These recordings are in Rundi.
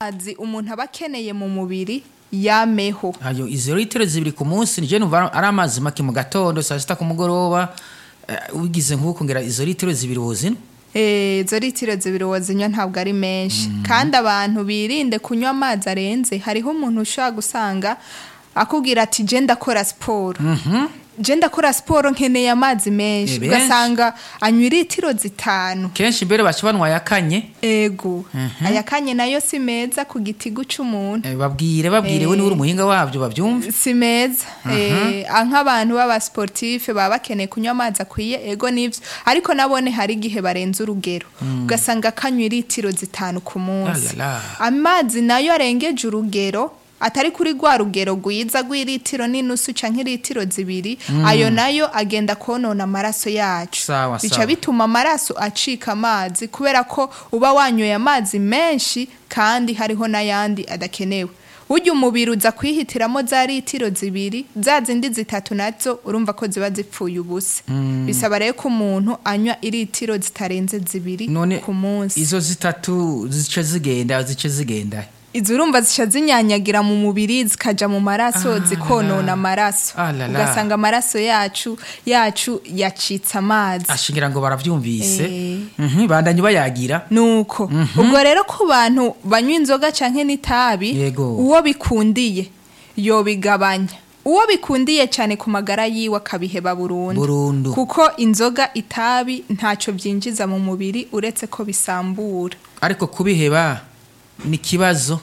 amazi umuntu aba akeneye mu mubiri yameho ayo izo litiro zibiri ku munsi nije numva ari amazi make mu gatondo saa sita ku mugoroba eh, wigize nk'uko ngera izo litiro zibiri wozina Eh, izo litiro zibiri wazinywa ntabwo ari menshi kandi abantu birinde kunywa amazi arenze hariho umuntu ushobora gusanga akubwira ati je ndakora siporo je ndakora siporo nkeneye amazi menshi Eh, benshi. ugasanga anywa litiro zitanu kenshi mbere baca banwa yakanye ego ayakanye nayo si meza ku gitigu c'umuntu eh, babwire babwire we niwe uri umuhinga wabyo babyumve si meza Eh, ah, nk'abantu b'abasportife baba bakeneye kunywa amazi akwiye ego nivyo ariko nabone hari igihe barenze urugero ugasanga akanywa litiro zitanu ku munsi Alala. amazi nayo arengeje urugero atari kuri rwa rugero rwiza rw'ilitiro n'inusu canke ilitiro zibiri ayo nayo agenda konona amaraso yacu Sawa, bica sawa. bituma amaraso acika amazi kubera ko uba wanyoye amazi menshi kandi hariho n'ayandi adakenewe burya umubiri uza kwihitiramo za litiro zibiri za zindi zitatu nazo urumva ko ziba zipfuye ubusa bisaba rero ko umuntu anywa ilitiro zitarenze zibiri none ku munsi izo zitatu zice zigenda zice zigenda izo urumva zica zinyanyagira mu mubiri zikaja mu maraso Ah, zikonona amaraso Ah, la, la. ugasanga amaraso yacu yacu yacitse amazi ashingira ngo baravyumvise Eh. Mhm, bandanye bayagira nuko ubwo rero ku bantu banywa inzoga canke n'itabi Yego. uwo bikundiye yobigabanya uwo bikundiye cyane ku magara yiwe akabiheba burundu Burundu. kuko inzoga itabi ntacyo byinjiza mu mubiri uretse ko bisambura ariko kubiheba ni ikibazo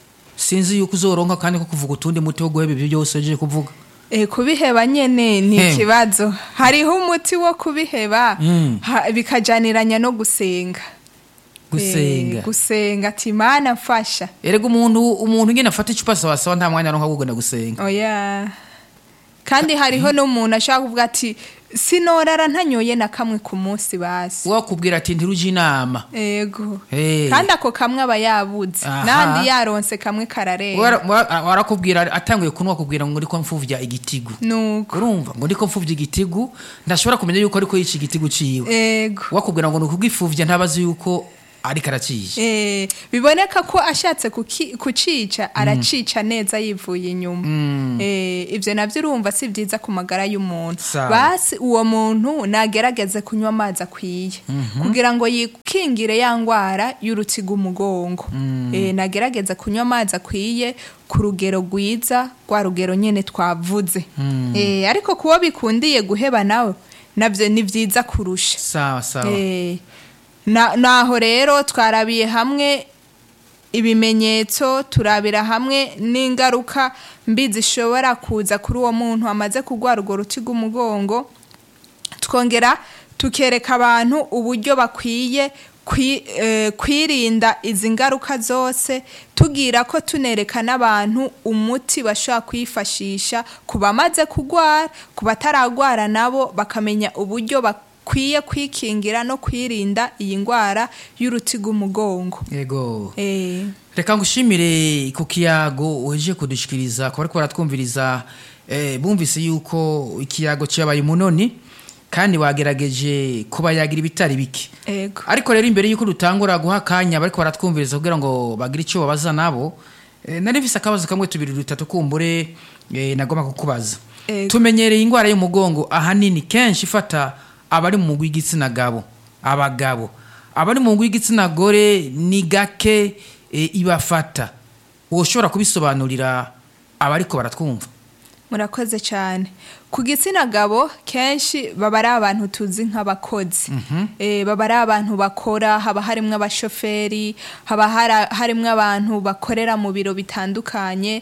sinzi yuko uzoronka kandi ko kuvuga utundi muti wo guheba ibyo byose ugiye kuvuga E, kubiheba nyene ni Hem. ikibazo hariho umuti wo kubiheba Mm. ha- bikajaniranya no gusenga gusenga Eh, gusenga ati mana mfasha erega umuntu umuntu ngene afata icupa sawasawa nta mwanya aronka wo kugenda gusenga oya kandi hariho n'umuntu ashaka kuvuga ati sinorara ntanyoye na kamwe ku munsi basi wakubwira ati ntiruje inama ego Eh. kandi ako kamwe aba yabuze Aha. nandi yaronse kamwe kararenga Wara- wara- warakubwira atanguye kunwa kubwira ngo ndiko mfuvya igitigu nuko urumva ngo ndiko mfuvya igitigu ndashobora kumenya yuko ariko yica igitigu ciwe ego wakubwira ngo nukugifuvya ntabazi yuko ariko aracisha Eh, biboneka ko ashatse kuki- kucica aracica neza yivuye inyuma Eh, ibyo nabyo urumva si byiza ku magara y'umuntu Sawa. basi uwo muntu nagerageze kunywa amazi akwiye kugira ngo yikingire ya ndwara y'urutiga umugongo Eh, nagerageze kunywa amazi akwiye ku rugero rwiza rwa rugero nyine twavuze Eh, ariko kuwo bikundiye guheba nawe nabyo ni byiza kurusha sawa sawa Eh, na- naho rero twarabiye hamwe ibimenyetso turabira hamwe n'ingaruka mbi zishobora kuza kuri uwo muntu amaze kurwara urwo ruti rw'umugongo twongera tukereka abantu uburyo bakwiye kwi- eh, kwirinda izi ngaruka zose tugira ko tunereka n'abantu umuti bashobora kwifashisha ku bamaze kurwara ku bataragwara nabo bakamenya uburyo bakwiye kwikingira no kwirinda iyi ndwara y'uruti rw'umugongo yego Eh, reka ngushimire ku kiyago uheje kudushikiriza kuba ariko baratwumviriza eh, bumvise yuko ikiyago cyabaye umunoni kandi wagerageje kubayagira ibitari bike ego ariko rero imbere y'uko dutangura guha akanya bariko baratwumviriza kugira ngo bagire icyo babaza nabo eh, nari mfise akabazo kamwe tubiri dutatu kumbure eh, nagomba kukubaza Ego. tumenyereye indwara y'umugongo ahanini kenshi ifata abari mu mugwi w'igitsina gabo abagabo abari mu mugwi w'igitsina gore ni gake eh, ibafata woshobora kubisobanurira abariko baratwumva murakoze cyane ku gitsina gabo kenshi baba ari abantu tuzi nk'abakozi Eh, baba ari abantu bakora haba harimo abashoferi haba hara- harimo abantu bakorera mu biro bitandukanye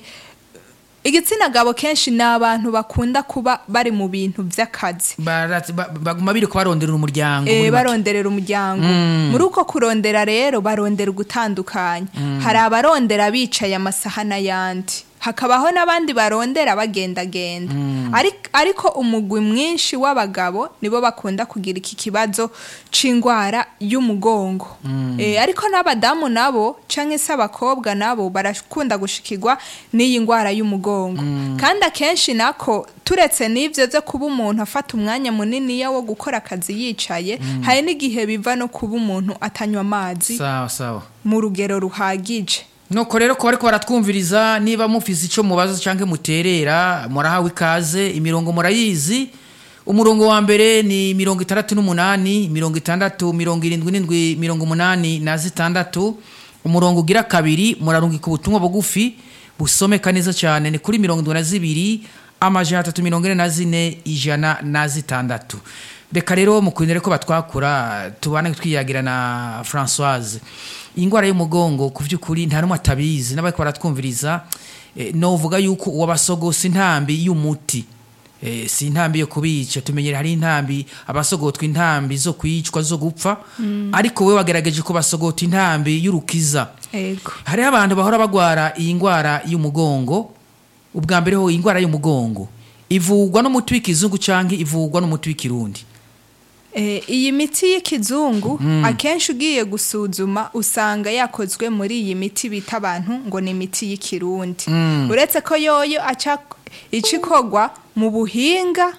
igitsina gabo kenshi ni abantu bakunda kuba bari mu bintu by'akazi Barat- ba- baguma biri kubarondera umuryango Eh, muri make. baronderera umuryango muri uko kurondera rero barondera ugutandukanya hari abarondera bicaye amasaha n'ayandi hakabaho n'abandi barondera bagendagenda Ariko- ariko umugwi mwinshi w'abagabo nibo bakunda kugira iki kibazo c'indwara y'umugongo Eh, ariko n'abadamu nabo canke se abakobwa nabo barakunda gushikirwa n'iyi ndwara y'umugongo kandi akenshi nako turetse n'ivyo vyo kuba umuntu afata umwanya muniniya wo gukora akazi yicaye hari n'igihe biva no kuba umuntu atanywa amazi sawa sawa mu rugero ruhagije nuko rero ko bariko baratwumviriza niba mufise ico mubaza canke muterera murahawe ikaze imirongo murayizi umurongo wa mbere ni mirongo itandatu n'umunani mirongo itandatu mirongo irindwi n'indwi mirongo umunani na zitandatu umurongo ugira kabiri murarungika ubutumwa bugufi busomeka neza cyane ni kuri mirongo indwi na zibiri amajana atatu mirongo ine na zine ijana na zitandatu reka rero mukundire ko batwakura tubane twiyagira na francoise indwara y'umugongo ku by'ukuri nta n'umwe atabizi n'abariko baratwumviriza eh, novuga yuko uwabasogose intambi y'umuti Eh, si intambi yo kubica tumenyera hari intambi abasogotwa intambi zo kwicwa zo gupfa ariko we wagerageje kubasogota intambi y'urukiza ego hariho abantu bahora bagwara iyi ndwara y'umugongo ubwa mbere ho iyi ndwara y'umugongo ivugwa n'umuti w'ikizungu cyangwa ivugwa n'umuti w'ikirundi Eh, iyi miti y'ikizungu akenshi ugiye gusuzuma usanga yakozwe muri iyi miti bita abantu ngo ni imiti y'ikirundi uretse ko yoyo aca icikogwa mu buhinga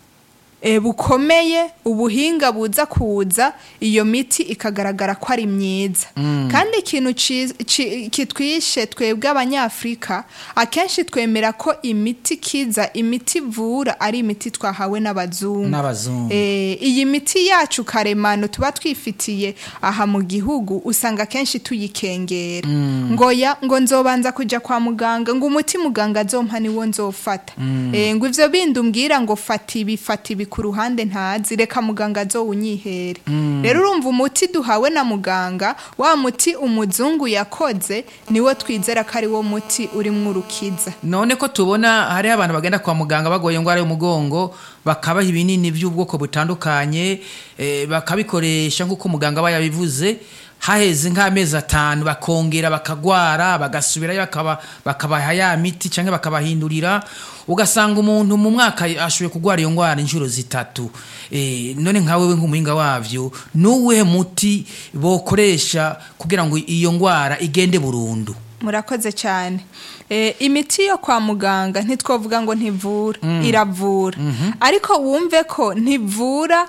eh, bukomeye ubuhinga buza kuza iyo miti ikagaragara ko ari myiza kandi ikintu ci- ci- kitwishe twebwe abanyafurika akenshi twemera ko imiti kiza imiti ivura ari imiti twahawe n'abazungu n'abazungu Eh, iyi miti yacu karemano tuba twifitiye aha mu gihugu usanga akenshi tuyikengera ngo ya ngo nzobanza kujya kwa muganga ngo umuti muganga azompa niwo nzofata Eh, ngo ivyo bindi umbwira ngo fata ibi fata ibi ku ruhande ntazi reka muganga azowunyihere rero urumva umuti duhawe na muganga wa muti umuzungu yakoze niwo twizera ko ari wo muti urimwo urukiza none ko tubona hariho abantu bagenda kwa muganga bagoye indwara y'umugongo bakabaha ibinini by'ubwoko butandukanye eh, bakabikoresha nk'uko muganga aba yabivuze haheze nk'amezi atanu bakongera bakagwara bagasubirayo bakaba- bakabaha ya miti cyangwa bakabahindurira ugasanga umuntu mu mwaka ashoboye kurwara iyo ndwara inshuro zitatu Eh, none nka wewe nk'umuhinga wavyo nuwuhe muti bokoresha kugira ngo iyo ndwara igende burundu murakoze cyane Eh, imiti yo kwa muganga ntitwavuga ngo ntivura iravura ariko wumve ko ntivura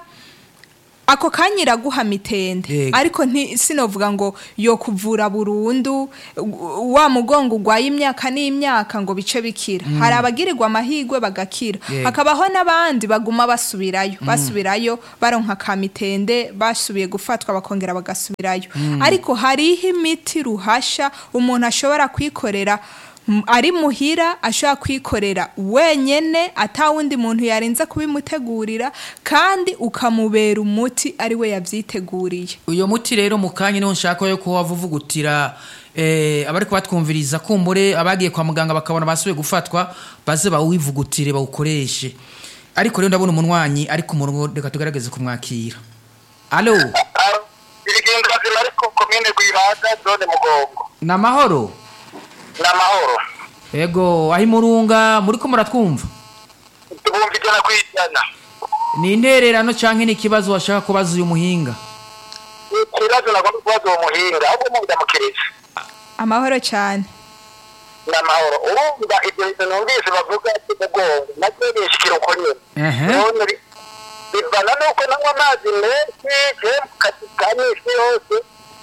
ako kanya iraguha mitende Yego. ariko nti- sinovuga ngo yo kuvura burundu u- wa mugongo ugwaye imyaka n'imyaka ngo bice bikira hari abagirirwa amahirwe bagakira Yego. hakabaho n'abandi baguma basubirayo basubirayo baronka ka mitende basubiye gufatwa bakongera bagasubirayo ariko hariho imiti ruhasha umuntu ashobora kwikorera m- ari muhira ashobora kwikorera wenyene atawundi muntu yarinze kubimutegurira kandi ukamubera umuti ari we yavyiteguriye uyo muti rero mu kanya niho nshaka yo kuba wavuvugutira eh, abariko batwumviriza kumbure abagiye kwa muganga bakabona basubiye gufatwa baze bawivugutire bawukoreshe ariko rero ndabona umunwanyi ari ku murongo reka tugerageze kumwakira alo irigenda zima ariko komine rwibaga zone mugongo ni amahoro ni amahoro ego aho imurunga muriko muratwumva tubumva ijana ku ijana ni intererano canke ni ikibazo washaka kubaza uyu muhinga ikibazo nagomba kubaza uwo muhinga ahubwo mundamukiriza amahoro cyane ni amahoro urumva ibyo bintu numvise bavuga by'umugongo nabyo nishikira uko nyine Ehe. None bi- bivana nuko nanywa amazi menshi je mu kazi ka misi yose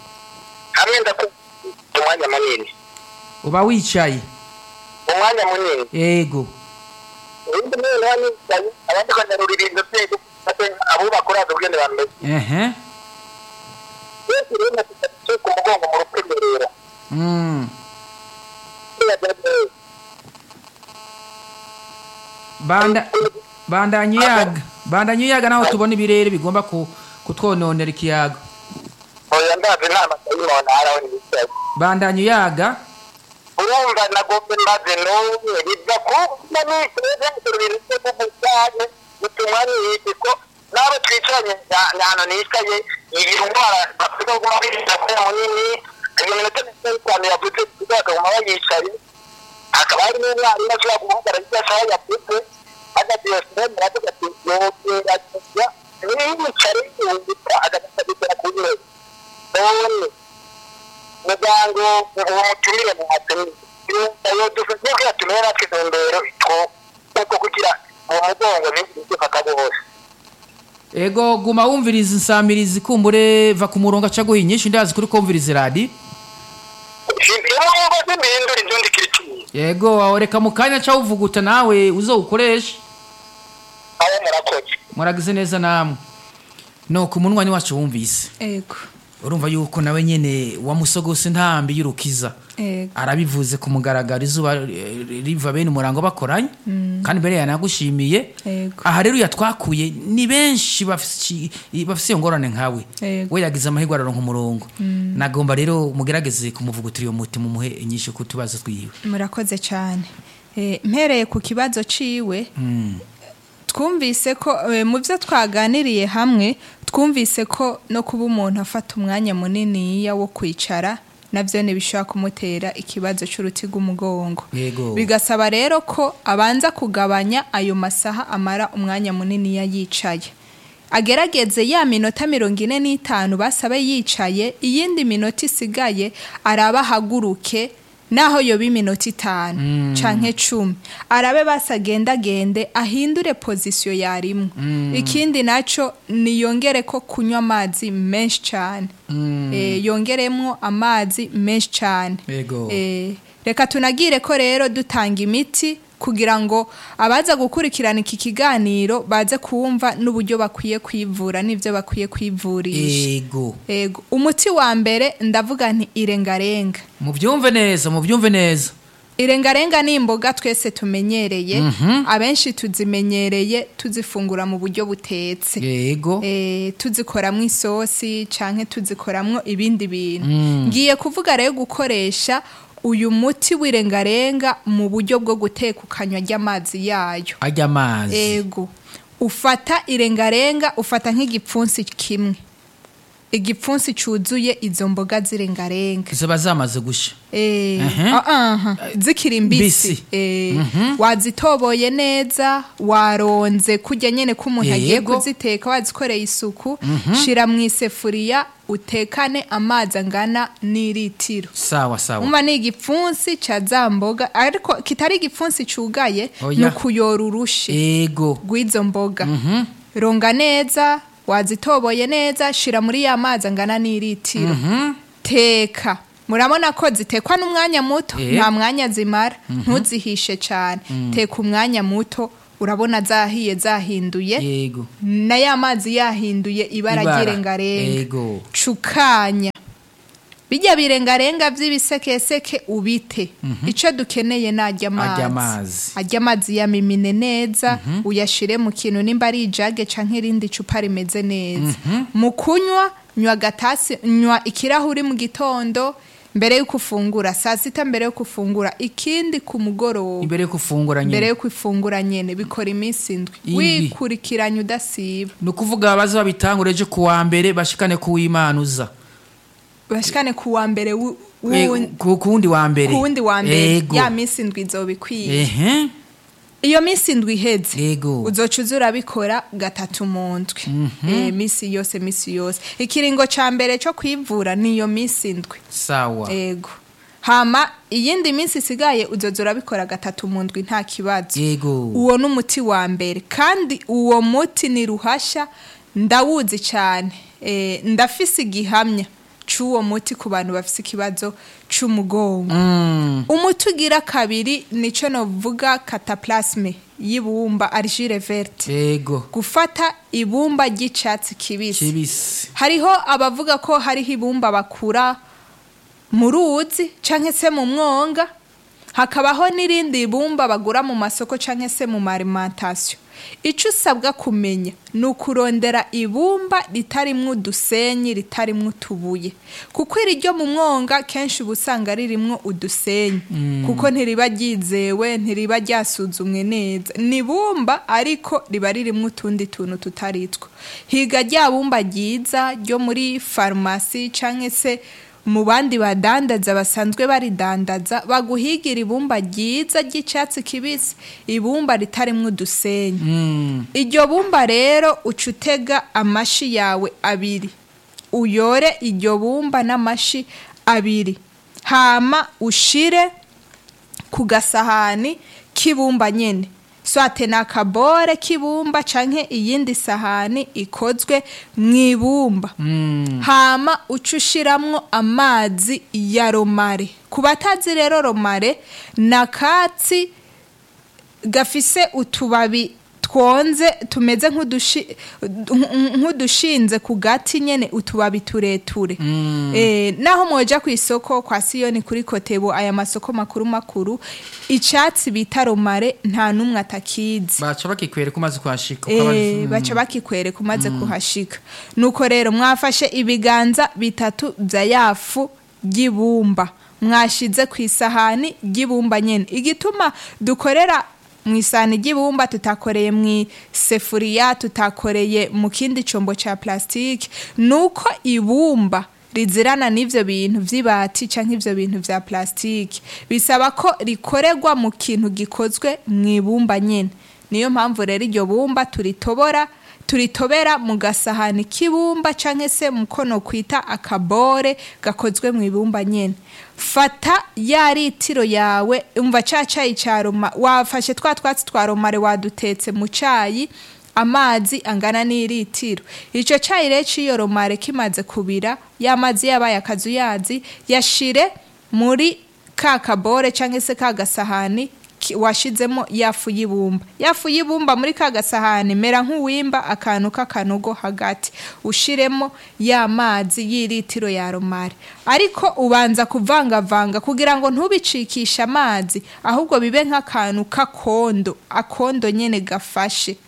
hamwe ndakuta umwanya munini uba wicaye umwanya munini ego ubundi mwene wanicaye abandi banyarura ibintu byego abubaka uraza ubwene bameze ehe benshi rero natutatu ku mugongo mu rukemerera mm. banda bandanya uyaga bandanya uyaga naho tubona ibirere bigomba ku- kutwononera ikiyaga oya ndazi nta matayimona haraho nibicaye bandanya uyaga urumva nagombe maze n'umwe biva kuba niteze mu bintu byo gusane bituma nihiti ko n'abo twicaranye nyano nicaye iyi ndwara bafite kuguma birinda ko munini iyo minota mirongo itanu yavuze bakaguma bayicaye hakaba hari n'umwarimu ashobora guhagarara ibyo ashaka yavuze agagiye sinema aravuga ati yogerageza niyicare yungika agasabigira ku ntebe none muganga uwo mutumire muhatumire ayo dufite kugira tumere natwe intumbero two kugira uwo mugongo ntibifata bose ego guma wumviriza insamirizi kumbure va ku murongo aca guha inyinshi ndazi kuri kumviriza radi iyo mwumva mugozi mbihindura inzundi kiricumi yego wawe reka mu kanya ca uvuguta nawe uzowukoresha aho murakoze muragize neza namwe no ku munwa ni wacu wumvise ego urumva yuko nawe nyene wamusogose ntambi y'urukiza ego arabivuze ku mugaragaro izuba eh, riva bene umurango bakoranye kandi mbere yanagushimiye Yego. aha rero yatwakuye ni benshi bafise bafise iyo ngorane nkawe Yego. we yagize amahirwe araronka umurongo nagomba rero mugerageze kumuvugutira iyo muti mumuhe inyishu ku tubazo twiwe murakoze cyane Eh, mpereye ku kibazo ciwe twumvise ko eh, mu byo twaganiriye hamwe twumvise ko no kuba umuntu afata umwanya muniniya wo kwicara nabyo ntibishobora kumutera ikibazo cy'uruti rw'umugongo Yego. bigasaba rero ko abanza kugabanya ayo masaha amara umwanya muniniya yicaye agerageze ya minota mirongo ine n'itanu basabe yicaye iyindi minota isigaye araba ahaguruke naho yoba iminota itanu canke cumi arabe basagendagende ahindure pozisiyo yarimwo ikindi naco niyongere ko kunywa amazi menshi cane Eh, yongeremwo amazi menshi cane Yego. Eh, reka tunagire ko rero dutanga imiti kugira ngo abaza gukurikirana iki kiganiro baze kumva n'uburyo bakwiye kwivura n'ibyo bakwiye kwivurisha ego ego umuti wa mbere ndavuga nti irengarenga mubyumve neza mubyumve neza irengarenga ni imboga twese tumenyereye abenshi tuzimenyereye tuzifungura mu buryo butetse yego eh, tuzikoramwo isosi canke tuzikoramwo ibindi bintu ngiye kuvuga rero gukoresha uyu muti w'irengarenga mu buryo bwo guteka ukanywa ry'amazi yayo ajya amazi ego ufata irengarenga ufata nk'igipfunsi kimwe igipfunsi cyuzuye izo mboga z'irengarenga ziba zamaze gusha Eh, Mhm. ah, ah, zikiri mbisi Mbisi. Eh, wazitoboye neza waronze kurya nyene ko umuntu agiye Yego. kuziteka wazikoreye isuku shira mu isefuriya utekane amazi angana n'iritiro sawa sawa umva ni igipfunsi ca za mboga ariko kitari igipfunsi cugaye Oya. ni ukuyora urushe ego rw'izo mboga ronga neza wazitoboye neza shira muri ya mazi angana n'iritiro teka murabona ko zitekwa n'umwanya muto Eh. nta mwanya zimara ntuzihishe cyane teka umwanya muto urabona zahiye zahinduye yego na ya mazi yahinduye ibara Ibara. ry'irengarenga Ego. cukanya bijya birengarenga by'ibisekeseke ubite icyo dukeneye ni ajya Ajya amazi amazi. ajya amazi yamimine neza uyashire mu kintu nimba ari ijage canke irindi cupa rimeze neza mu kunywa nywa agatasi nywa ikirahuri mu gitondo mbere y'uko ufungura saa sita mbere y'uko ufungura ikindi ku mugoroba imbere yo gufungura mbere nyine y'uko ifungura nyene bikora iminsi indwi Indwi. wikurikiranya udasiba ni ukuvuga baza babitangure ejo ku wa mbere bashikane ku w'imana uza bashikane ku wa mbere wu- Eh, wundi- ku ku wundi wa mbere ku wundi wa mbere Ego. ya minsi indwi izoba ikwiye ehe iyo minsi indwi iheze Ego. uzoca uza urabikora gatatu mu ndwi Eh, minsi yose minsi yose ikiringo ca mbere co kwivura ni iyo minsi indwi sawa ego hama iyindi minsi isigaye uzoza urabikora gatatu mu ndwi nta kibazo yego uwo ni umuti wa mbere kandi uwo muti ni ruhasha ndawuzi cyane Eh, ndafise igihamya c'uwo muti ku bantu bafise ikibazo c'umugongo Mm, umuti ugira kabiri nico novuga cataplasme y'ibumba argile verte yego gufata ibumba ry'icatsi kibisi kibisi hariho abavuga ko hariho ibumba bakura mu ruzi canke se mu mwonga hakabaho n'irindi bumba bagura mu masoko canke se mu marimantasiyo icyo usabwa kumenya ni ukurondera ibumba ritarimwo udusenyi ritarimwo utubuye kuko iri ryo mu mwonga kenshi uba usanga ririmwo udusenyi kuko ntiriba ryizewe ntiriba ryasuzumwe neza ni ibumba ariko riba ririmwo utundi tuntu tutari two higa rya bumba ryiza ryo muri farumasi cyangwa se mu bandi badandaza basanzwe baridandaza baguhigira ibumba ryiza ry'icyatsi kibisi ibumba ritarimwo udusenyi Mm, iryo bumba rero uca utega amashi yawe abiri uyore iryo bumba n'amashi abiri hama ushire ku gasahani k'ibumba nyine swate ni akabore k'ibumba canke iyindi sahani ikozwe mu ibumba hama uca ushiramwo amazi ya romare ku batazi rero romare ni akatsi gafise utubabi twonze tumeze nk'udushi- nk- nk'udushinze ku gati nyene utubabi tureture eh, naho mwoja ku isoko kwa siyoni kuri kotebo aya masoko makuru makuru icatsi bita romare nta n'umwe atakizi baca bakikwereka umaze kuhashika ukaba ari- Eh, baca bakikwereka umaze kuhashika nuko rero mwafashe ibiganza bitatu vya yafu ry'ibumba mwashize ku isahani ry'ibumba nyene igituma dukorera mu isahani ry'ibumba tutakoreye mu isefuriya tutakoreye mu kindi combo ca plastike nuko ibumba rizirana n'ivyo bintu vy'ibati canke ivyo bintu vya plastike bisaba ko rikorerwa mu kintu gikozwe mu ibumba nyene niyo mpamvu rero iryo bumba turitobora turitobera mu gasahani k'ibumba canke se mu kono kwita akabore gakozwe mu ibumba nyene fata ya litiro yawe umva ca cayi ca roma wafashe twa twatsi twa romare wadutetse mu cayi amazi angana n'iritiro ico cayi rero c'iyo romare kimaze kubira ya mazi yabaye akazuyazi yashire muri ka kabore canke se ka gasahani ki- washizemo yafu y'ibumba yafu y'ibumba muri ka gasahani mera nk'uwimba akantu k'akanogo hagati ushiremo ya mazi y'iritiro ya romare ariko ubanza kuvangavanga kugira ngo ntubicikishe amazi ahubwo bibe nk'akantu k'akondo akondo nyene gafashe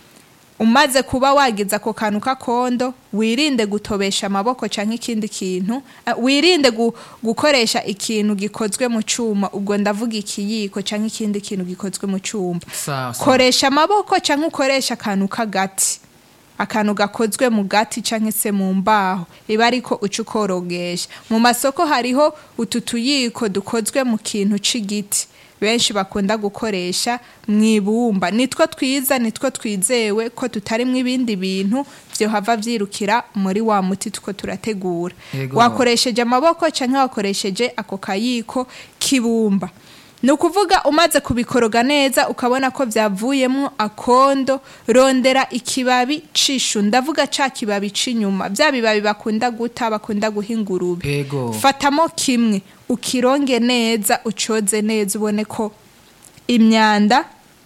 umaze kuba wagize ako kantu k'akondo wirinde gutobesha amaboko canke ikindi kintu eh, wirinde gu, gukoresha ikintu gikozwe mu cuma ubwo ndavuga ikiyiko canke ikindi kintu gikozwe mu cuma Sawa, sawa. koresha amaboko canke ukoresha akantu k'agati akantu gakozwe mu gati canke se mu mbaho iba ariko uca ukorogesha mu masoko hariho utu tuyiko dukozwe mu kintu c'igiti benshi bakunda gukoresha mu ibumba nitwo twiza nitwo twizewe ko tutarimwo ibindi bintu vyohava vyirukira muri wa muti tuko turategura Yego. wakoresheje amaboko canke wakoresheje ako kayiko k'ibumba ni ukuvuga umaze kubikoroga neza ukabona ko byavuyemo akondo rondera ikibabi cishu ndavuga ca kibabi c'inyuma bya bibabi bakunda guta bakunda guha ingurube Ego. fatamo kimwe ukironge neza ucoze neza ubone ko imyanda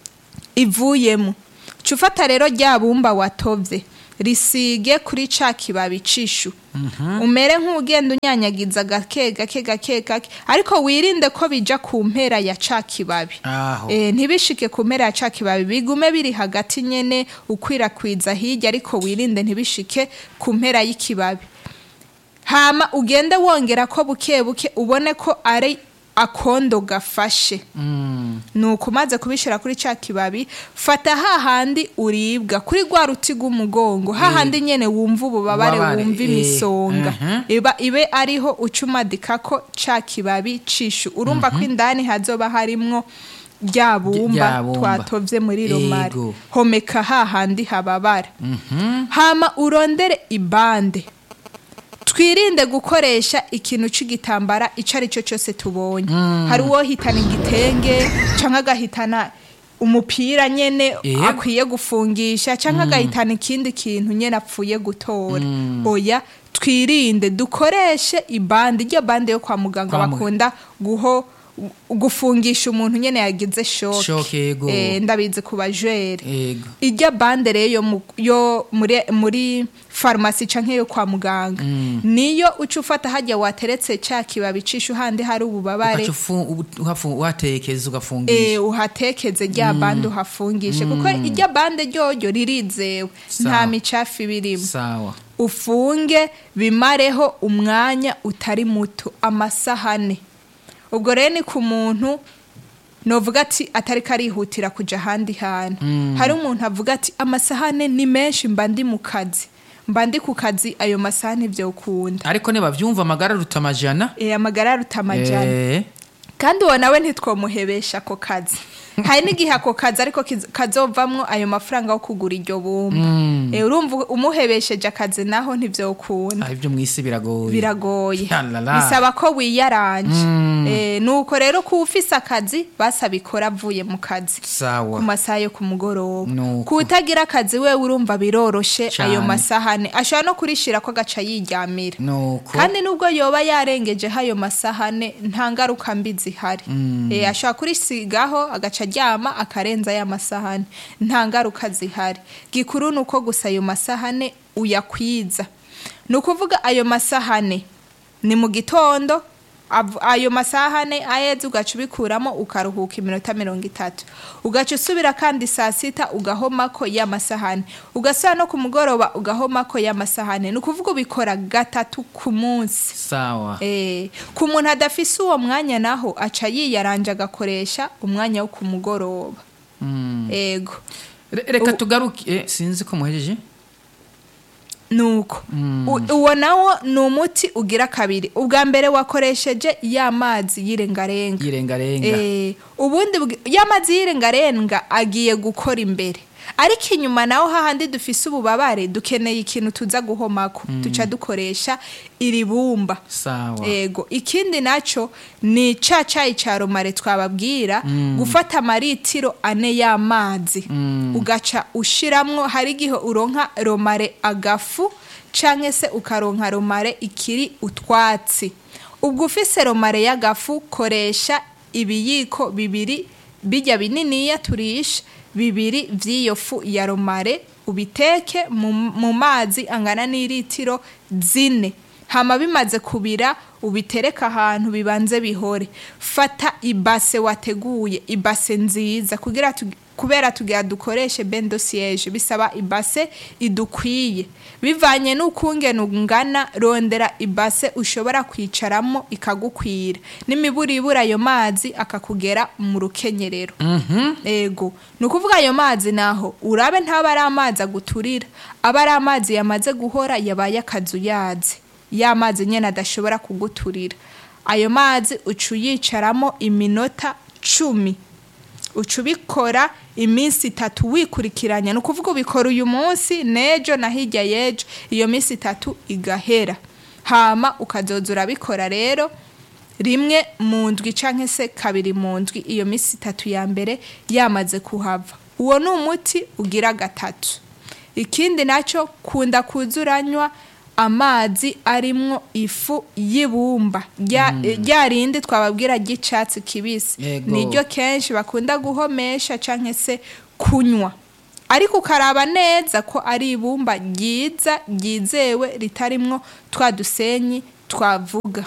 ivuyemo ca ufata rero rya bumba watovye risige kuri ca kibabi cishu umere nk'ugenda unyanyagiza gake gake gake gake ariko wirinde ko bija ku mpera ya ca kibabi Aho. Eh, ntibishike ku mpera ya ca kibabi bigume biri hagati nyene ukwirakwiza hirya ariko wirinde ntibishike ku mpera y'ikibabi hama ugende wongera ko buke buke ubone ko ari akondo gafashe Mm. nuko umaze kubishira kuri ca kibabi fata hahandi uribwa kuri rwa ruti rw'umugongo hahandi nyene wumva ububabare Ububabare, wumva eh, imisonga mhm. iba ibe ariho uca umadikako ca kibabi cishu urumva ko indani hazoba harimwo rya bumba rya bumba. twatovye muri romari Yego. homeka hahandi hababara hama urondere ibande twirinde gukoresha ikintu c'igitambara ico ari cyo cyose tubonye hari uwo hitana igitenge canke agahitana umupira nyene Yego. akwiye gufungisha canke agahitana ikindi kintu nyene apfuye gutora oya twirinde dukoreshe ibande iryo bande yo kwa muganga Kwa mu- bakunda guho gufungisha umuntu nyene yagize Shoke, shoke yego. Eh, ndabizi ku bajwere Ego. irya bande rero yo mu- yo muri muri farumasi canke yo kwa muganga niyo uca ufata hajya wateretse ca kibabi cishu handi hari ububabare Ugaca ufu- ubu- uhafu- uhatekeza ugafungisha eh, uhatekeze rya bande uhafungishe kuko irya bande ryoryo ririzewe Sawa. nta micafu ibirimo sawa ufunge bimareho umwanya utari muto amasahane ubwo rero ni ku muntu novuga ati atari karihutira kuja ahandi hantu hari umuntu avuga ati amasahane ni menshi mba ndi mu kazi mba ndi ku kazi ayo masahane vyokunda ariko nibavyumva amagara aruta amajana e, amagara aruta amajana Eh, kandi uwo nawe ntitwomuhebesha ako kazi hari n'igihe ako kazi ariko kiz- kazovamwo ayo mafaranga yo kugura iryo bumba Eh, urumva umuhebesheje akazi naho ntivyokunda Ah, ibyo mu isi biragoye biragoye Yalala. bisaba ko wiyaranje Eh, nuko rero kuba ufise akazi basabikora avuye mu kazi sawa ku masaha yo ku mugoroba Nuko. kutagira akazi wewe urumva biroroshe Cane. ayo masahane ashobora no kurishira ko agaca yiryamira nuko kandi nubwo yoba yarengejeho ayo masahane nta ngaruka mbi zihari Eh, ashobora kurisigaho agaca aryama akarenza ya masahane nta ngaruka zihari gikuru ni uko gusa ayo masahane uyakwiza ni ukuvuga ayo masahane ni mu gitondo av- ayo masahane aheze ugaca ubikuramo ukaruhuka iminota mirongo itatu ugaca usubira kandi saa sita ugahomako ya masahane ugasubira no ku mugoroba ugahomako ya masahane ni ukuvuga ubikora gatatu ku munsi sawa Eh, ku muntu adafise uwo mwanya naho aca yiyaranje agakoresha umwanya wo ku mugoroba Mm. ego Re- reka U- tugaruke eh, sinzi ko muhejeje nuko U- uwo nawo ni umuti ugira kabiri ubwa mbere wakoresheje ya mazi y'irengarenga yirengarenga Eh, ubundi bwi- ya mazi y'irengarenga agiye gukora imbere ariko inyuma naho hahandi dufise ububabare dukeneye ikintu tuza guhomako duca dukoresha iri bumba sawa ego ikindi naco ni ca cayi ca romare twababwira gufata amaritiro ane y'amazi ugaca ushiramwo hari igihe uronka romare agafu canke se ukaronka romare ikiri utwatsi ubwo ufise romare y'agafu koresha ibiyiko bibiri bijya bininiya turisha bibiri vy'iyo fu ya romare ubiteke mu, mu mazi angana n'iritiro zine hama bimaze kubira ubitereka ahantu bibanze bihore fata ibase wateguye ibase nziza kugira tu, kubera tugira dukoreshe bendo siege bisaba ibase idukwiye bivanye n'ukungene ungana rondera ibase ushobora kwicaramo ikagukwira n'imiburibura ayo mazi akakugera mu rukenyerero ego ni ukuvuga ayo mazi naho urabe ntaba ari amazi aguturira aba ari amazi yamaze guhora yabaye akazu yazi ya mazi nyine adashobora kuguturira ayo mazi uca uyicaramo iminota cumi uca ubikora iminsi itatu wikurikiranya ni ukuvuga ubikora uyu munsi n'ejo na hirya y'ejo iyo minsi itatu igahera hama ukazoza urabikora rero rimwe mu ndwi cyangwa se kabiri mu ndwi iyo minsi itatu ya mbere yamaze kuhava uwo ni umuti ugira gatatu ikindi nacyo kunda kuza uranywa amazi arimwo ifu y'ibumba rya rya rindi twababwira ry'icyatsi kibisi Yego. niryo kenshi bakunda guhomesha cyangwa se kunywa ariko ukaraba neza ko ari ibumba ryiza ryizewe ritarimwo twa dusenyi twavuga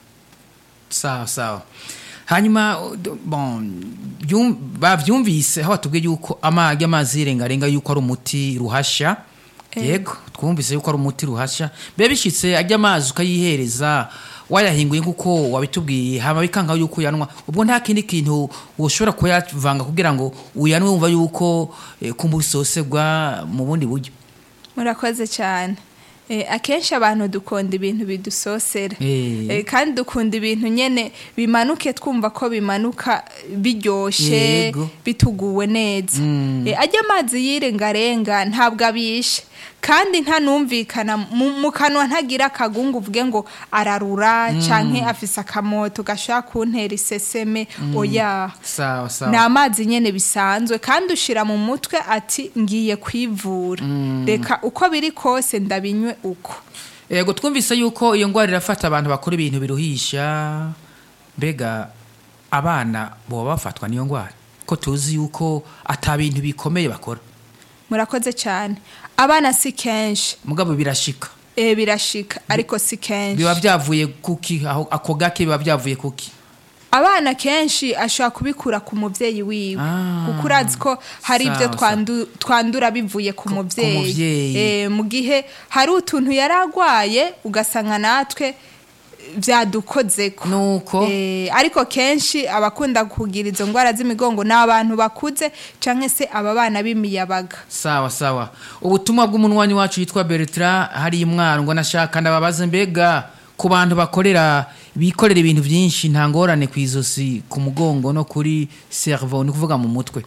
sawa sawa hanyuma uh, d- bon byum- bavyumvise aho batubwiye yuko amagi amazi yirengarenga yuko ari umuti ruhasha yego twumvise yuko ari umuti ruhasha biba bishitse ajya amazi ukayihereza wayahinguye nk'uko wabitubwiye hama bikanga yuko uyanwa ubwo nta kindi kintu woshobora kuyavanga kugira ngo uyanwe wumva yuko eh, kumva usosegwa mu bundi buryo murakoze cyane Eh, akenshi abantu dukunda ibintu bidusosera Eh. Eh, kandi dukunda ibintu nyene bimanuke twumva ko bimanuka biryoshe Yego. bituguwe neza Eh, ajya amazi yirengarenga ntabwo abishe kandi ntanumvikana mu mu kanwa ntagira akagungu uvuge ngo ararura canke afise akamoto gashaka kuntera iseseme oya sawa ni sawa amazi nyene bisanzwe kandi ushira mu mutwe ati ngiye kwivura reka uko biri kose ndabinywe uko yego twumvise yuko iyo ndwara irafata abantu bakora ibintu biruhisha mbega abana boba bafatwa n'iyo ndwara ko tuzi yuko ata bintu bikomeye bakora murakoze cyane abana si kenshi mugabo birashika e birashika ariko si kenshi biba byavuye kuki aho ako gake biba byavuye kuki abana kenshi ashobora kubikura ku mubyeyi wiwe Ah. kuko urazi ko hari Sawa, ibyo sawa. twandu- twandura bivuye ku mubyeyi muvyeyi. Eh, mu gihe hari utuntu yari arwaye ugasanga natwe byadukozeko nuko Eh, ariko kenshi abakunda kugira izo ndwara z'imigongo ni abantu bakuze cyangwa se aba bana b'imiyabaga sawa sawa ubutumwa bw'umunwanyi wacu yitwa bertrand hari imwaro ngo nashaka ndababaze mbega ku bantu bakorera bikorera ibintu byinshi nta ngorane ku izosi ku mugongo no kuri cerveau ni ukuvuga mu mutwe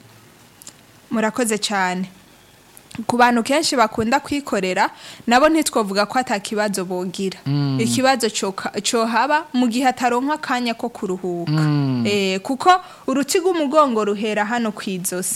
murakoze cyane ku bantu kenshi bakunda kwikorera nabo ntitwavuga ko atakibazo bogira ikibazo coka- cohaba mu gihe ataronka akanya ko kuruhuka Eh, kuko uruti rw'umugongo ruhera hano ku izosi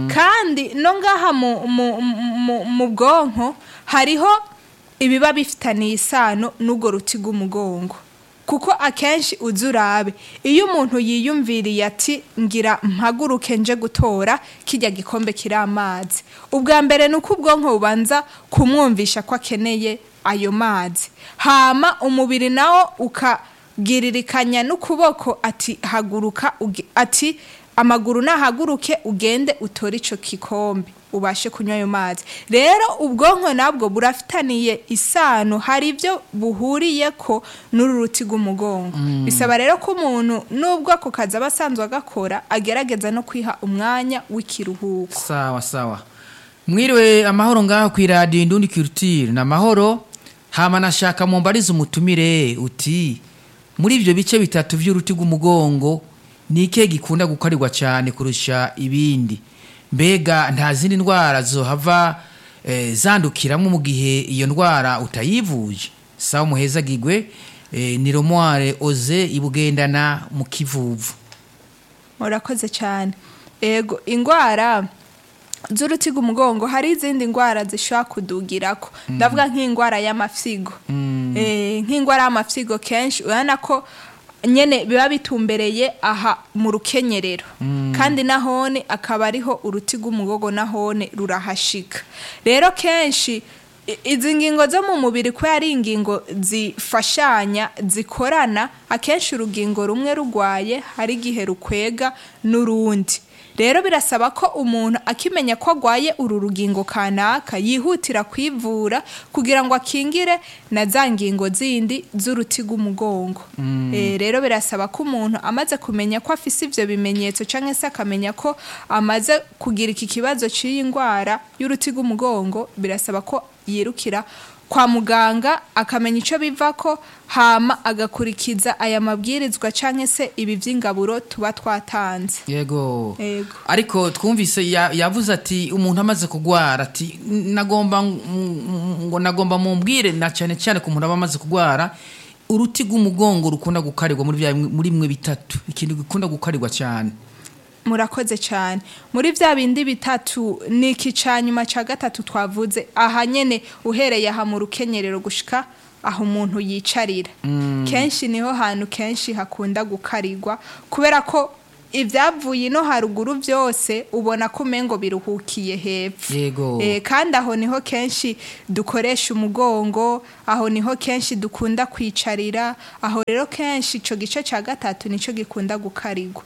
kandi no ngaha mu- mu- mu- mu bwonko hariho ibiba bifitaniye isano n'urwo ruti rw'umugongo kuko akenshi uzi urabe iyo umuntu yiyumviriye ati ngira mpaguruke nje gutora kijya gikombe kiri amazi ubwa mbere ni uko ubwonko bubanza kumwumvisha ko akeneye ayo mazi hama umubiri nawo ukagiririkanya n'ukuboko ati haguruka uge- ati amaguru nahaguruke ugende utore icyo gikombe ubashe kunywa ayo mazi rero ubwonko nabwo burafitaniye isano hari ibyo buhuriye ko n'uru ruti rw'umugongo bisaba rero ko umuntu nubwo ako kazi aba asanzwe agakora agerageza no kwiha umwanya w'ikiruhuko sawa sawa mwiriwe amahoro ngaho ku iradiyo indundi kirutire ni amahoro hama nashaka mumbarize umutumire uti muri ibyo bice bitatu by'uruti rw'umugongo ni ikihe gikunda gukorerwa cyane kurusha ibindi mbega nta zindi ndwara zohava eh, zandukiramo mu gihe iyo ndwara utayivuje sawa muhezagigwe eh, ni romware oze ibugendana mu kivuvu murakoze cyane ego indwara z'uruti rw'umugongo hari izindi ndwara zishobora kudugirako ndavuga nk'indwara y'amafyigo Eh, nk'indwara y'amafyigo kenshi urabona ko nyene biba bitumbereye aha mu rukenyerero kandi nahone akaba ariho uruti rw'umugogo nahone rurahashika rero kenshi i- izi ngingo zo mu mubiri ko ari ingingo zifashanya zikorana akenshi urugingo rumwe rugwaye hari igihe rukwega n'urundi rero birasaba ko umuntu akimenya ko agwaye uru rugingo kanaka yihutira kwivura kugira ngo akingire na za ngingo zindi z'uruti rw'umugongo Eh, rero birasaba ko umuntu amaze kumenya ko afise ivyo bimenyetso canke se akamenya ko amaze kugira iki kibazo cy'iyi ndwara y'uruti rw'umugongo birasaba ko yirukira kwa muganga akamenya icyo biva ko hama agakurikiza aya mabwirizwa canke se ibi vy'ingaburo tuba twatanze yego Yego. ariko twumvise ya- yavuze ati umuntu amaze kugwara ati nagomba ng- ngo nagomba mumbwire na cyane cyane ku muntu aba amaze kugwara uruti rw'umugongo rukunda gukarirwa muri bya muri mwe bitatu ikintu gikunda gukarirwa cyane murakoze cyane muri bya bindi bitatu ni iki ca nyuma ca gatatu twavuze aha nyene uhereye aha mu rukenyerero gushika aho umuntu yicarira kenshi niho hantu kenshi hakunda gukarirwa kubera ko ibyavuye ino haruguru byose ubona ko umengo biruhukiye hepfo Yego. Eh, kandi aho niho kenshi dukoresha umugongo aho niho kenshi dukunda kwicarira aho rero kenshi ico gice ca gatatu nico gikunda gukarirwa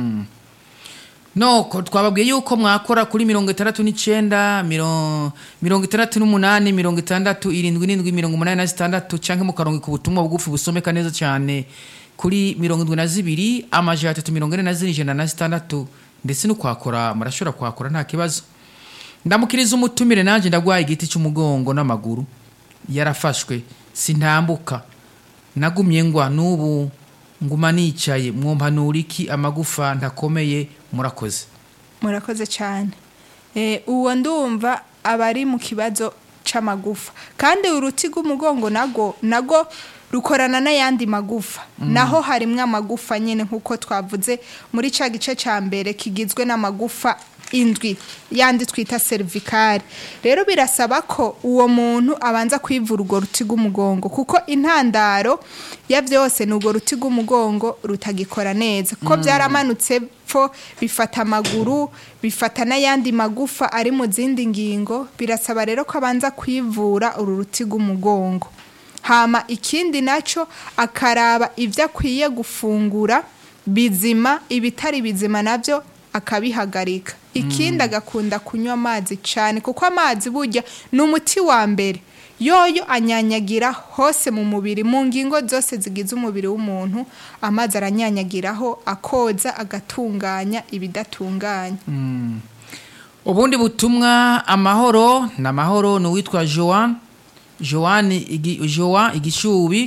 noko twababwiye yuko mwakora kuri mirongo itandatu n'icyenda miro- mirongo itandatu n'umunani mirongo itandatu irindwi n'indwi mirongo umunani na zitandatu cyangwa mukarongo ku butumwa bugufi busomeka neza cyane kuri mirongo indwi na zibiri amajana atatu mirongo ine na zine ijana na zitandatu ndetse no kwakora murashobora kwakora nta kibazo ndamukiriza umutumire nanjye ndagwaye igiti cy'umugongo n'amaguru yarafashwe sintambuka nagumye ngwa n'ubu nguma nicaye mwumpanura iki amagufa ntakomeye murakoze murakoze cyane Eh, uwo ndumva aba ari mu kibazo c'amagufa kandi uruti rw'umugongo nago nago rukorana n'ayandi magufa naho harimwo amagufa nyine nk'uko twavuze muri ca gice ca mbere kigizwe n'amagufa indwi yandi twita cervical rero birasaba ko uwo muntu abanza kwivura urwo ruti rw'umugongo kuko intandaro ya byose ni urwo ruti rw'umugongo rutagikora neza kuko byaramanutse pfo bifata amaguru bifata n'ayandi magufa ari mu zindi ngingo birasaba rero ko abanza kwivura uru ruti rw'umugongo hama ikindi nacyo akaraba ibyo akwiye gufungura bizima ibitari bizima nabyo akabihagarika ikindi agakunda kunywa amazi cyane kuko amazi burya ni umuti wa mbere yoyo anyanyagira hose mu mubiri mu ngingo zose zigize umubiri w'umuntu amazi aranyanyagiraho akoza agatunganya ibidatunganya ubundi butumwa amahoro ni amahoro ni uwitwa joan joan igi, joan igishubi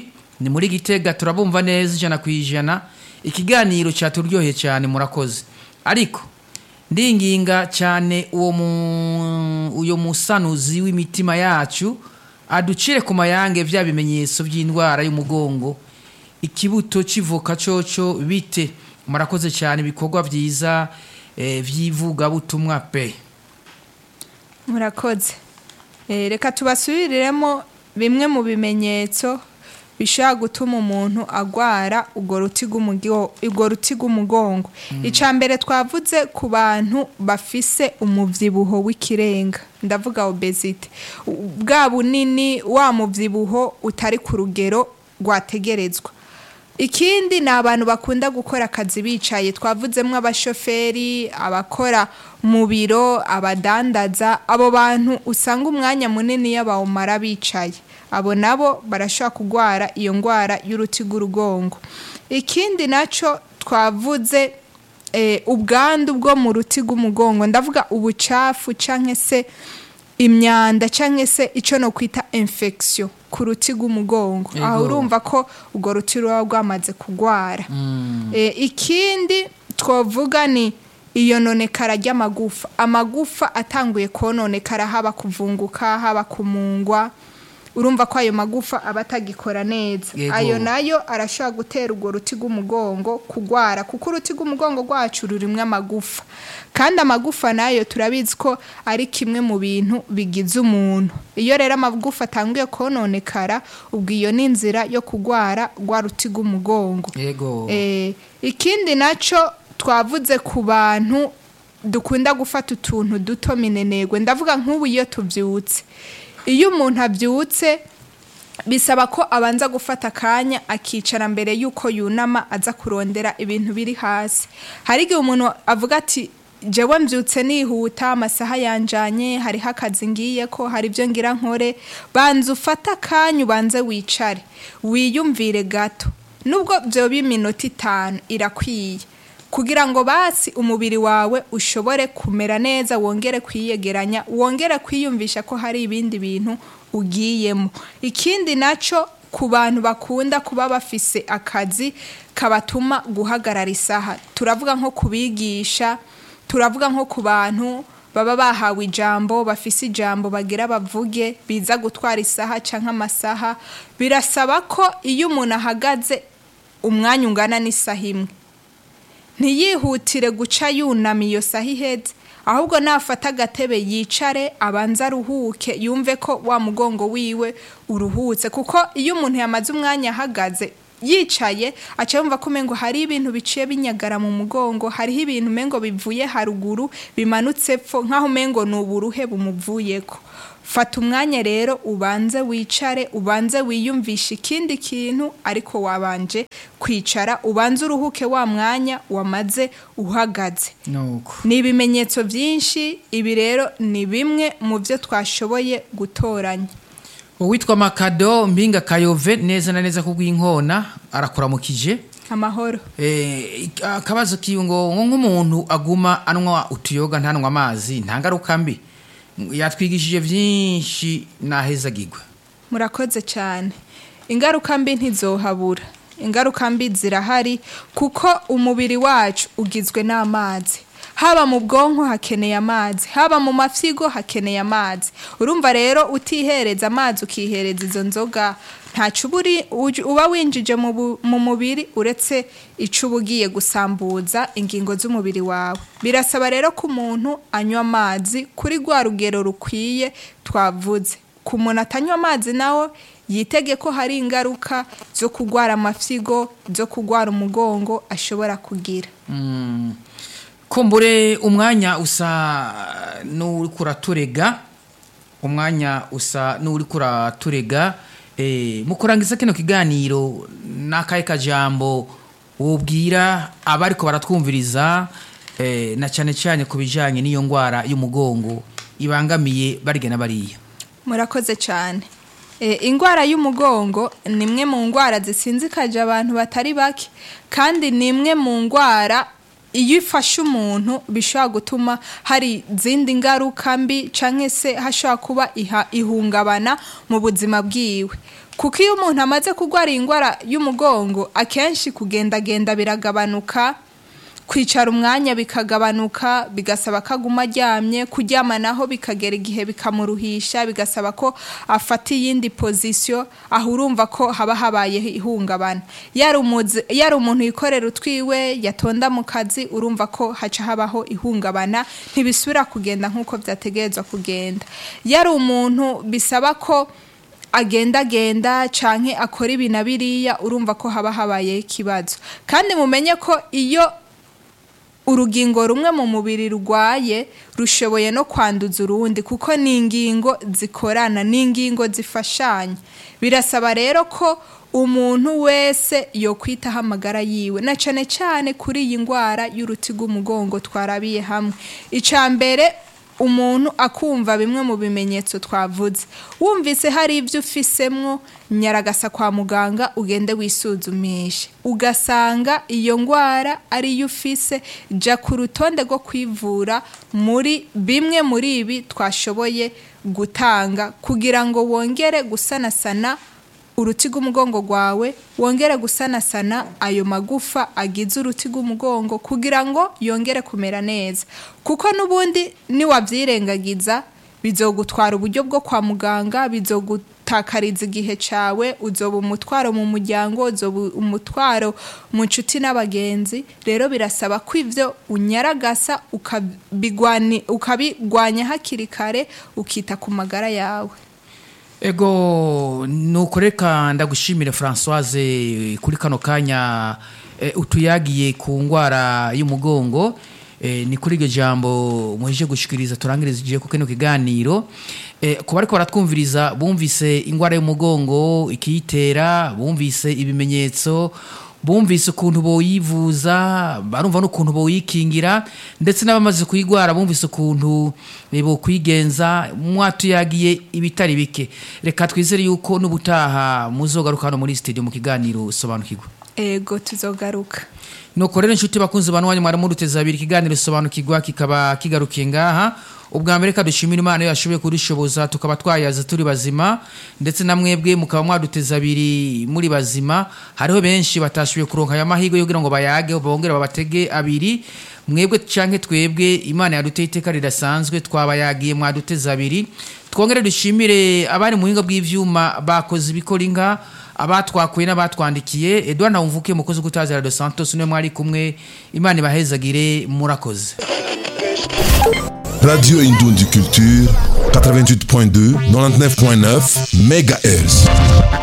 ni muri gitega turabumva neza ijana ku ijana ikiganiro cyaturyoheye cyane murakoze ariko ndinginga cyane uwo mu uyo musanuzi w'imitima yacu aducire ku mayange bya bimenyetso by'indwara y'umugongo ikibuto kivuka coco bite murakoze cyane ibikorwa byiza eh, by'ivugabutumwa pe murakoze Eh, reka tubasubiriremo bimwe mu bimenyetso bishobora gutuma umuntu agwara urwo ruti rw'umugo- urwo ruti rw'umugongo icya mbere twavuze ku bantu bafise umubyibuho w'ikirenga ndavuga obesite U- bwa bunini wa mubyibuho utari ku rugero rwategerezwa ikindi ni abantu bakunda gukora akazi bicaye twavuzemo abashoferi abakora mu biro abadandaza abo bantu usanga umwanya munini iyo bawumara bicaye abo nabo barashobora kurwara iyo ndwara y'uruti rw'urugongo ikindi nacyo twavuze eh, ubwandu bwo mu ruti rw'umugongo ndavuga ubucafu cyangwa se imyanda cyangwa se icyo no kwita infection ku ruti rw'umugongo Yego. aho urumva ko urwo ruti ruba rwamaze kurwara Eh, ikindi twavuga ni iyononekara ry'amagufa amagufa atanguye kononekara haba kuvunguka haba kumungwa urumva ko ayo magufa aba atagikora neza Yego. ayo nayo arashobora gutera urwo ruti rw'umugongo kugwara kuko uruti rw'umugongo rwacu rurimo amagufa kandi amagufa nayo turabizi ko ari kimwe mu bintu bigize umuntu iyo rero amagufa atanguye kononekara ubwo iyo ni inzira yo kugwara rwa ruti rw'umugongo yego Eh, ikindi nacyo twavuze ku bantu dukunda gufata utuntu duto minenegwe ndavuga nk'ubu iyo tubyutse iyo umuntu abyutse bisaba ko abanza gufata akanya akicara mbere y'uko yunama aza kurondera ibintu biri hasi hari igihe umuntu avuga ati jewe mbyutse nihuta amasaha yanjanye hariho akazi ngiye ko hari ibyo ngira nkore banza ufate akanya ubanze wicare wiyumvire gato nubwo byoba iminota itanu irakwiye kugira ngo basi umubiri wawe ushobore kumera neza wongere kwiyegeranya wongere kwiyumvisha ko hari ibindi bintu ugiyemo ikindi nacyo ku bantu bakunda kuba bafise akazi kabatuma guhagarara isaha turavuga nko kubigisha turavuga nko ku bantu baba bahawe ijambo bafise ijambo bagira bavuge biza gutwara isaha cyangwa amasaha birasaba ko iyo umuntu ahagaze umwanya ungana n'isaha imwe ntiyihutire guca yunama iyo saha iheze ahubwo nafata agatebe yicare abanza aruhuke yumve ko wa mugongo wiwe uruhutse kuko iyo umuntu yamaze umwanya ahagaze yicaye aca yumva ko umengo hari ibintu biciye binyagara mu mugongo hariho ibintu umengo bivuye haruguru bimanutse pfo nk'aho umengo ni uburuhe bumuvuyeko fata umwanya rero ubanze wicare ubanze wiyumvishe ikindi kintu ariko wabanje kwicara ubanze uruhuke wa mwanya wamaze uhagaze nuko ni ibimenyetso byinshi ibi rero ni bimwe mu byo twashoboye gutoranya uwitwa makado mpinga kayove neza na neza kubw'inkona arakuramukije amahoro Eh, akabazo kiwe ngo ngo nk'umuntu aguma anywa utuyoga ntanywa amazi nta ngaruka mbi yatwigishije byinshi nahezagirwa murakoze cyane ingaruka mbi ntizohabura ingaruka mbi zirahari kuko umubiri wacu ugizwe n'amazi haba mu bwonko hakeneye amazi haba mu mafyigo hakeneye amazi urumva rero utihereza amazi ukihereza izo nzoga ntacyo uba uri- uj- uba winjije mu bu- mu mubiri uretse icyo uba ugiye gusambuza ingingo z'umubiri wawe birasaba rero ko umuntu anywa amazi kuri rwa rugero rukwiye twavuze ku muntu atanywa amazi nawe yitege ko hari ingaruka zo kurwara amafyigo zo kurwara umugongo ashobora kugira Mm. kumbure umwanya usa n'uri kuraturega umwanya usa n'uri kuraturega eh, mu kurangiza kino kiganiro n'akahe kajambo wubwira abariko baratwumviriza eh, na cyane cyane ku bijanye n'iyo ndwara y'umugongo ibangamiye barya na bariya murakoze cyane e, indwara y'umugongo ni imwe mu ndwara zisinzikaje abantu batari bake kandi ni imwe mu ndwara iyo ifashe umuntu bishobora gutuma hari izindi ngaruka mbi cyangwa se hashobora kuba iha- ihungabana mu buzima bwiwe kuko iyo umuntu amaze kurwara iyi ndwara y'umugongo akenshi kugendagenda biragabanuka kwicara umwanya bikagabanuka bigasaba ko aguma aryamye kuryama naho bikagera igihe bikamuruhisha bigasaba ko afata iyindi pozisiyo aho urumva ko haba habaye ihungabana yari umuzi- yari umuntu yikorera utwiwe yatonda mu kazi urumva ko haca habaho ihungabana ntibisubira kugenda nk'uko byategerezwa kugenda yari umuntu bisaba ko agendagenda canke akora ibi na biriya urumva ko haba habayeho ikibazo kandi mumenye ko iyo urugingo rumwe mu mubiri rurwaye rushoboye no kwanduza urundi kuko ni ingingo zikorana ni ingingo zifashanya birasaba rero ko umuntu wese yokwitaho amagara yiwe na cane cane kuri iyi ndwara y'uruti rw'umugongo twarabiye hamwe icya mbere umuntu akumva bimwe mu bimenyetso twavuze wumvise hari ibyo ufisemwo nyaragasa kwa muganga ugende wisuzumishe ugasanga iyo ndwara ariyo ufise jya ku rutonde rwo kwivura muri bimwe muri ibi twashoboye gutanga kugira ngo wongere gusanasana uruti rw'umugongo rwawe wongere gusanasana ayo magufa agize uruti rw'umugongo kugira ngo yongere kumera neza kuko n'ubundi niwabyirengagiza bizogutwara uburyo bwo kwa muganga bizogutakariza igihe cyawe uzoba umutwaro mu muryango uzoba umutwaro mu nshuti n'abagenzi rero birasaba ko ibyo unyaragasa ukabigwani- ukabigwanya hakiri kare ukita ku magara yawe ego nuko reka ndagushimire francoise kuri kano kanya eh, utuyagiye ku ndwara y'umugongo eh, ni kuri iryo jambo muheje gushikiriza turangiriza igihe ku kino kiganiro eh, ku bariko baratwumviriza bumvise indwara y'umugongo ikiyitera bumvise ibimenyetso bumvise ukuntu boyivuza barumva n'ukuntu boyikingira ndetse n'abamaze kuyigwara bumvise ukuntu eh, bokwigenza mwatuyagiye ibitari bike reka twizere yuko n'ubutaha muzogaruka hano muri studio mu kiganiro sobanukirwa ego tuzogaruka nuko rero inshuti bakunzi bantu wanyu mwari muruteza abiri ikiganiro sobanukirwa kikaba kigarukiye ngaha ubwa mbere reka dushimira imana iyo yashoboye kudushoboza tukaba twayaza turi bazima ndetse na mwebwe mukaba mwaduteza abiri muri bazima hariho benshi batashoboye kuronka aya mahirwe yo kugira ngo bayage bongere babatege abiri mwebwe canke twebwe imana yaduteye iteka ridasanzwe twabayagiye mwaduteza abiri twongere dushimire abari mu buhinga bw'ivyuma bakoze ibikora inka abatwakuye n'abatwandikiye edouard ntawumvuke mukozi gutazira de santos niwe mwari kumwe imana ibahezagire murakoze Radio Indoundi Culture, 88.2, 99.9 MHz.